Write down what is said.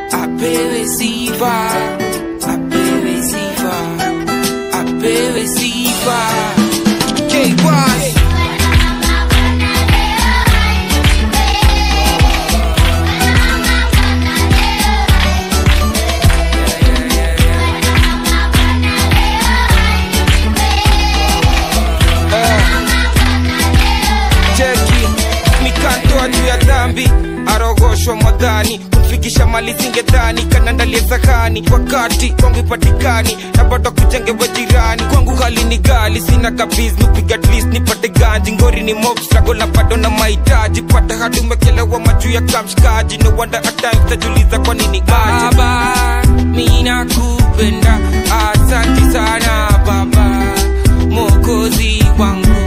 apewe sifa apewe sifa apewe sifa KY cheki nikantoa juu ya dhambi arogoshwa mwadhani kumfikisha mali zingedhani kanandalia zakani wakati kwangu ipatikani na bado kujengewa jirani kwangu hali ni gali sina kabiz nupiga at least nipate ganji ngori ni mob struggle na bado na mahitaji pata hadi umekelewa majuu ya kamshikaji no wonder at times tajuliza kwa nini aje baba mina kupenda asanti sana baba mokozi wangu